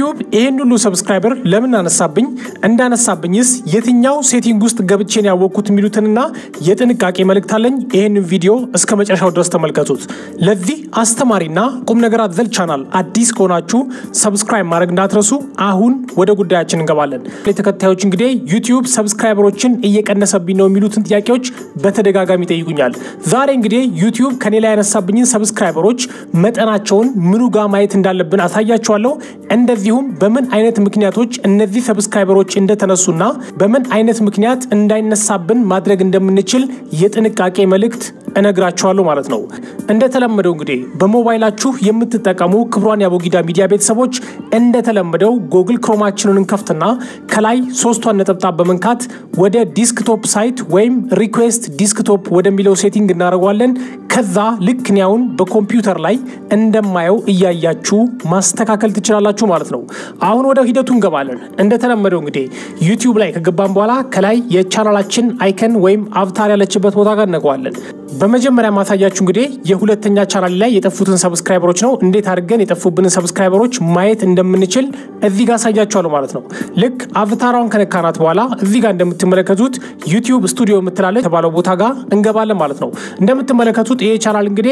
ዩቲዩብ ይህን ሁሉ ሰብስክራይበር ለምን አነሳብኝ፣ እንዳነሳብኝስ የትኛው ሴቲንግ ውስጥ ገብቼን ያወቅኩት የሚሉትንና የጥንቃቄ መልእክት አለኝ። ይህን ቪዲዮ እስከ መጨረሻው ድረስ ተመልከቱት። ለዚህ አስተማሪና ቁም ነገር አዘል ቻናል አዲስ ከሆናችሁ ሰብስክራይብ ማድረግ እንዳትረሱ። አሁን ወደ ጉዳያችን እንገባለን። ተከታዮች እንግዲህ ዩቲዩብ ሰብስክራይበሮችን እየቀነሰብኝ ነው የሚሉትን ጥያቄዎች በተደጋጋሚ ይጠይቁኛል። ዛሬ እንግዲህ ዩቲዩብ ከኔ ላይ ያነሳብኝን ሰብስክራይበሮች መጠናቸውን ምኑ ጋር ማየት እንዳለብን አሳያችኋለሁ። እንደዚሁም በምን አይነት ምክንያቶች እነዚህ ሰብስክራይበሮች እንደተነሱና በምን አይነት ምክንያት እንዳይነሳብን ማድረግ እንደምንችል የጥንቃቄ መልእክት እነግራችኋለሁ ማለት ነው። እንደተለመደው እንግዲህ በሞባይላችሁ የምትጠቀሙ ክብሯን የአቦጊዳ ሚዲያ ቤተሰቦች እንደተለመደው ጎግል ክሮማችንን እንከፍትና ከላይ ሶስቷን ነጠብጣብ በመንካት ወደ ዲስክቶፕ ሳይት ወይም ሪኩዌስት ዲስክቶፕ ወደሚለው ሴቲንግ እናደርገዋለን። ከዛ ልክ ኒያውን በኮምፒውተር ላይ እንደማየው እያያችሁ ማስተካከል ትችላላችሁ ማለት ነው። አሁን ወደ ሂደቱ እንገባለን። እንደተለመደው እንግዲህ ዩቲዩብ ላይ ከገባን በኋላ ከላይ የቻናላችን አይከን ወይም አብታር ያለችበት ቦታ ጋር እነቀዋለን። በመጀመሪያ ማሳያችሁ እንግዲህ የሁለተኛ ቻናል ላይ የጠፉትን ሰብስክራይበሮች ነው። እንዴት አድርገን የጠፉብንን ሰብስክራይበሮች ማየት እንደምንችል እዚህ ጋር አሳያችኋለሁ ማለት ነው። ልክ አቭታሯን ከነካናት በኋላ እዚህ ጋር እንደምትመለከቱት ዩቲዩብ ስቱዲዮ የምትላለች የተባለው ቦታ ጋር እንገባለን ማለት ነው። እንደምትመለከቱት ይሄ ቻናል እንግዲህ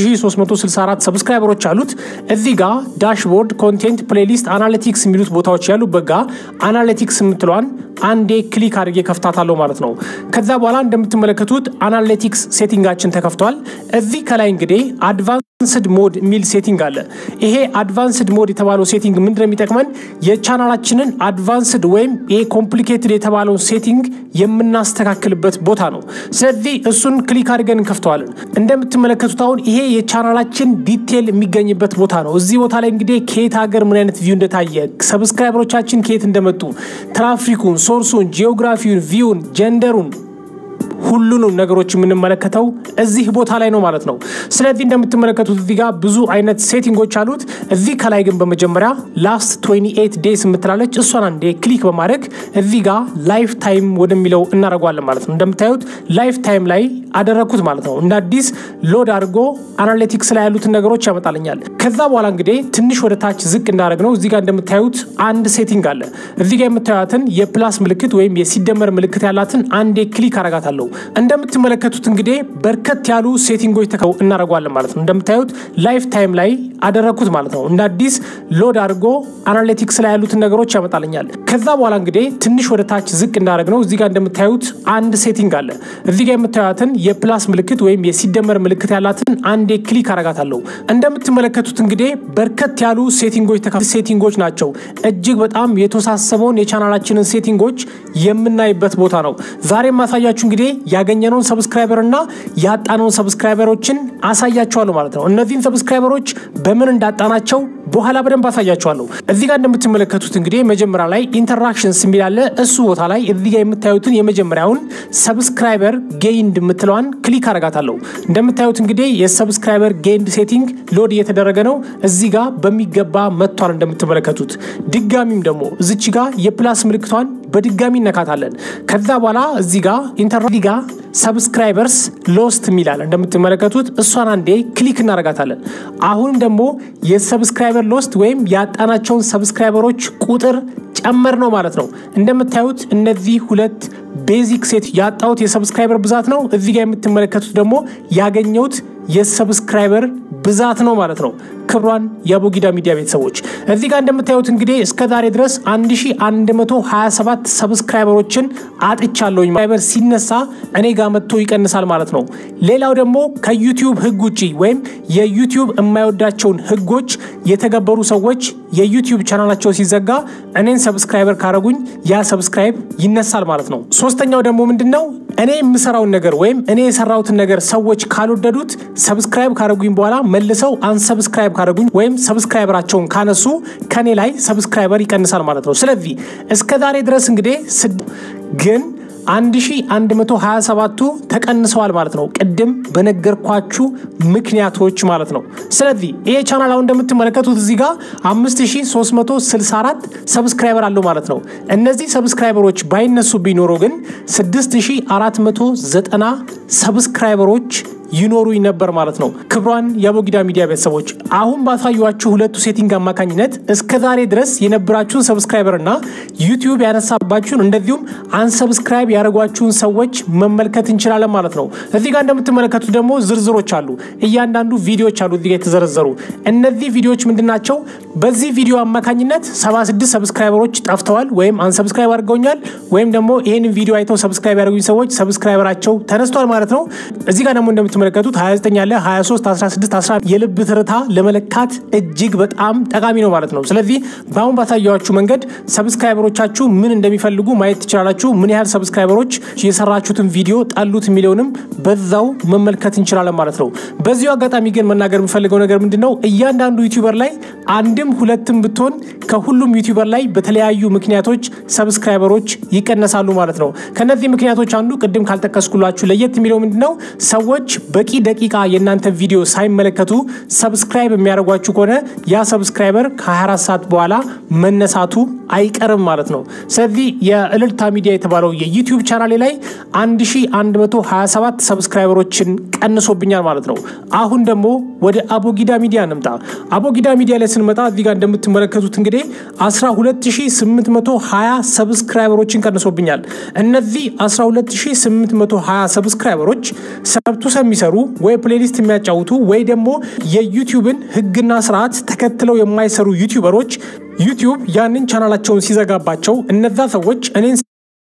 5364 ሰብስክራይበሮች አሉት። እዚህ ጋር ዳሽቦርድ፣ ኮንቴንት፣ ፕሌሊስት፣ አናሊቲክስ የሚሉት ቦታዎች ያሉበት ጋር አናሊቲክስ የምትለዋን አንዴ ክሊክ አድርጌ ከፍታታለሁ ማለት ነው። ከዛ በኋላ እንደምትመለከቱት አናሊቲክስ ሴቲንጋችን ተከፍቷል። እዚህ ከላይ እንግዲህ አድቫንስድ ሞድ የሚል ሴቲንግ አለ። ይሄ አድቫንስድ ሞድ የተባለው ሴቲንግ ምንድን ነው የሚጠቅመን የቻናላችንን አድቫንስድ ወይም ይሄ ኮምፕሊኬትድ የተባለውን ሴቲንግ የምናስተካክልበት ቦታ ነው። ስለዚህ እሱን ክሊክ አድርገን እንከፍተዋለን። እንደምትመለከቱት አሁን ይሄ የቻናላችን ዲቴል የሚገኝበት ቦታ ነው። እዚህ ቦታ ላይ እንግዲህ ከየት ሀገር ምን አይነት ቪው እንደታየ፣ ሰብስክራይበሮቻችን ከየት እንደመጡ፣ ትራፊኩን፣ ሶርሱን፣ ጂኦግራፊውን፣ ቪውን፣ ጀንደሩን ሁሉንም ነገሮች የምንመለከተው እዚህ ቦታ ላይ ነው ማለት ነው። ስለዚህ እንደምትመለከቱት እዚህ ጋር ብዙ አይነት ሴቲንጎች አሉት። እዚህ ከላይ ግን በመጀመሪያ ላስት 28 ዴይስ የምትላለች እሷን አንዴ ክሊክ በማድረግ እዚህ ጋር ላይፍ ታይም ወደሚለው እናደርገዋለን ማለት ነው። እንደምታዩት ላይፍ ታይም ላይ አደረግኩት ማለት ነው። እንደ አዲስ ሎድ አድርጎ አናሊቲክስ ላይ ያሉትን ነገሮች ያመጣልኛል። ከዛ በኋላ እንግዲህ ትንሽ ወደ ታች ዝቅ እንዳደረግ ነው እዚህ ጋር እንደምታዩት አንድ ሴቲንግ አለ። እዚህ ጋር የምታዩትን የፕላስ ምልክት ወይም የሲደመር ምልክት ያላትን አንዴ ክሊክ አረጋታለሁ። እንደምትመለከቱት እንግዲህ በርከት ያሉ ሴቲንጎች ተከው እናደርገዋለን ማለት ነው። እንደምታዩት ላይፍ ታይም ላይ አደረግኩት ማለት ነው። እንደ አዲስ ሎድ አድርጎ አናሊቲክስ ላይ ያሉትን ነገሮች ያመጣልኛል። ከዛ በኋላ እንግዲህ ትንሽ ወደ ታች ዝቅ እንዳደረግ ነው እዚህ ጋር እንደምታዩት አንድ ሴቲንግ አለ። እዚህ ጋር የምታዩትን የፕላስ ምልክት ወይም የሲደመር ምልክት ያላትን አንዴ ክሊክ አረጋታለሁ። እንደምትመለከቱት እንግዲህ በርከት ያሉ ሴቲንጎች ተከ ሴቲንጎች ናቸው። እጅግ በጣም የተወሳሰበውን የቻናላችንን ሴቲንጎች የምናይበት ቦታ ነው። ዛሬ ማሳያችሁ እንግዲህ ያገኘነውን ሰብስክራይበር እና ያጣነውን ሰብስክራይበሮችን አሳያችኋለሁ ማለት ነው። እነዚህን ሰብስክራይበሮች በምን እንዳጣናቸው በኋላ በደንብ አሳያችኋለሁ። እዚህ ጋር እንደምትመለከቱት እንግዲህ መጀመሪያ ላይ ኢንተራክሽንስ የሚል አለ። እሱ ቦታ ላይ እዚህ ጋር የምታዩትን የመጀመሪያውን ሰብስክራይበር ጌይንድ የምትለዋን ክሊክ አረጋታለሁ። እንደምታዩት እንግዲህ የሰብስክራይበር ጌይንድ ሴቲንግ ሎድ እየተደረገ ነው። እዚህ ጋር በሚገባ መጥቷል እንደምትመለከቱት። ድጋሚም ደግሞ እዚች ጋር የፕላስ ምልክቷን በድጋሚ እነካታለን። ከዛ በኋላ እዚህ ጋር ኢንተር ጋር ሰብስክራይበርስ ሎስት የሚላል እንደምትመለከቱት እሷን አንዴ ክሊክ እናረጋታለን። አሁን ደግሞ የሰብስክራይበር ሎስት ወይም ያጣናቸውን ሰብስክራይበሮች ቁጥር ጨመር ነው ማለት ነው። እንደምታዩት እነዚህ ሁለት ቤዚክ ሴት ያጣሁት የሰብስክራይበር ብዛት ነው። እዚህ ጋር የምትመለከቱት ደግሞ ያገኘሁት የሰብስክራይበር ብዛት ነው ማለት ነው። ክብሯን የአቦጊዳ ሚዲያ ቤተሰቦች እዚህ ጋር እንደምታዩት እንግዲህ እስከ ዛሬ ድረስ 1127 ሰብስክራይበሮችን አጥቻለሁኝ። ሳይበር ሲነሳ እኔ ጋር መጥቶ ይቀንሳል ማለት ነው። ሌላው ደግሞ ከዩቲዩብ ሕግ ውጭ ወይም የዩቲዩብ የማይወዳቸውን ሕጎች የተገበሩ ሰዎች የዩቲዩብ ቻናላቸው ሲዘጋ እኔን ሰብስክራይበር ካረጉኝ ያ ሰብስክራይብ ይነሳል ማለት ነው። ሶስተኛው ደግሞ ምንድን ነው? እኔ የምሰራውን ነገር ወይም እኔ የሰራሁትን ነገር ሰዎች ካልወደዱት ሰብስክራይብ ካረጉኝ በኋላ መልሰው አንሰብስክራይብ ካረጉኝ ወይም ሰብስክራይበራቸውን ካነሱ ከኔ ላይ ሰብስክራይበር ይቀንሳል ማለት ነው። ስለዚህ እስከ ዛሬ ድረስ እንግዲህ ግን 1127ቱ ተቀንሰዋል ማለት ነው። ቅድም በነገርኳችሁ ምክንያቶች ማለት ነው። ስለዚህ ይሄ ቻናል አሁን እንደምትመለከቱት እዚህ ጋር 5364 ሰብስክራይበር አለው ማለት ነው። እነዚህ ሰብስክራይበሮች ባይነሱ ቢኖሩ ግን 6490 ሰብስክራይበሮች ይኖሩኝ ነበር ማለት ነው። ክብሯን የአቦጊዳ ሚዲያ ቤተሰቦች አሁን ባሳዩችሁ ሁለቱ ሴቲንግ አማካኝነት እስከ ዛሬ ድረስ የነበራችሁን ሰብስክራይበር እና ዩቲዩብ ያነሳባችሁን እንደዚሁም አንሰብስክራይብ ያደረጓችሁን ሰዎች መመልከት እንችላለን ማለት ነው። እዚህ ጋር እንደምትመለከቱት ደግሞ ዝርዝሮች አሉ። እያንዳንዱ ቪዲዮዎች አሉ እዚህ ጋር የተዘረዘሩ። እነዚህ ቪዲዮዎች ምንድናቸው? በዚህ ቪዲዮ አማካኝነት 76 ሰብስክራይበሮች ጠፍተዋል ወይም አንሰብስክራይብ አድርገውኛል ወይም ደግሞ ይህንን ቪዲዮ አይተው ሰብስክራይብ ያደርጉኝ ሰዎች ሰብስክራይበራቸው ተነስቷል ማለት ነው። እዚህ ጋር ደግሞ እንደምትመለከቱት 29 ያለ 23፣ 16፣ 11 የልብ ትርታ ለመለካት እጅግ በጣም ጠቃሚ ነው ማለት ነው። ስለዚህ በአሁን ባሳየዋችሁ መንገድ ሰብስክራይበሮቻችሁ ምን እንደሚፈልጉ ማየት ትችላላችሁ። ምን ያህል ሰብስክራይበሮች የሰራችሁትን ቪዲዮ ጠሉት የሚለውንም በዛው መመልከት እንችላለን ማለት ነው። በዚሁ አጋጣሚ ግን መናገር የምፈልገው ነገር ምንድን ነው? እያንዳንዱ ዩቲዩበር ላይ አንድም ሁለትም ብትሆን ከሁሉም ዩቲዩበር ላይ በተለያዩ ምክንያቶች ሰብስክራይበሮች ይቀነሳሉ ማለት ነው። ከነዚህ ምክንያቶች አንዱ ቅድም ካልጠቀስኩላችሁ ለየት የሚለው ምንድን ነው? ሰዎች በቂ ደቂቃ የእናንተ ቪዲዮ ሳይመለከቱ ሰብስክራይብ የሚያደርጓችሁ ከሆነ ያ ሰብስክራይበር ከ24 ሰዓት በኋላ መነሳቱ አይቀርም ማለት ነው። ስለዚህ የእልልታ ሚዲያ የተባለው የዩቲዩብ ቻናሌ ላይ 1127 ሰብስክራይበሮችን ቀንሶብኛል ማለት ነው። አሁን ደግሞ ወደ አቦጊዳ ሚዲያ እንምጣ። አቦጊዳ ሚዲያ ላይ ስንመጣ እዚህ ጋር እንደምትመለከቱት እንግዲህ 12820 ሰብስክራይበሮችን ቀንሶብኛል። እነዚህ 12820 ሰብስክራይበሮች ሰብቱሰ የሚሰሩ ወይ ፕሌሊስት የሚያጫውቱ ወይ ደግሞ የዩቲዩብን ሕግና ስርዓት ተከትለው የማይሰሩ ዩቲዩበሮች ዩቲዩብ ያንን ቻናላቸውን ሲዘጋባቸው እነዛ ሰዎች እኔን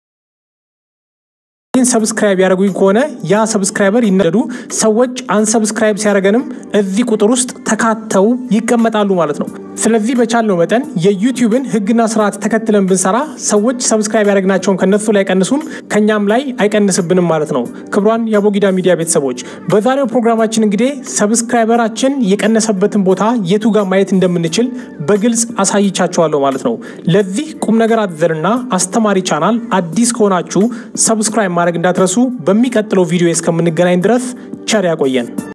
ሰብስክራይብ ያደረጉኝ ከሆነ ያ ሰብስክራይበር ይነደዱ ሰዎች አንሰብስክራይብ ሲያደርገንም እዚህ ቁጥር ውስጥ ተካተው ይቀመጣሉ ማለት ነው። ስለዚህ በቻልነው መጠን የዩቲዩብን ህግና ስርዓት ተከትለን ብንሰራ ሰዎች ሰብስክራይብ ያደረግናቸውን ከነሱ ላይ አይቀንሱም፣ ከኛም ላይ አይቀንስብንም ማለት ነው። ክብሯን የአቦጊዳ ሚዲያ ቤተሰቦች በዛሬው ፕሮግራማችን እንግዲህ ሰብስክራይበራችን የቀነሰበትን ቦታ የቱ ጋር ማየት እንደምንችል በግልጽ አሳይቻችኋለሁ ማለት ነው። ለዚህ ቁም ነገር አዘልና አስተማሪ ቻናል አዲስ ከሆናችሁ ሰብስክራይብ ማድረግ እንዳትረሱ። በሚቀጥለው ቪዲዮ እስከምንገናኝ ድረስ ቸር ያቆየን።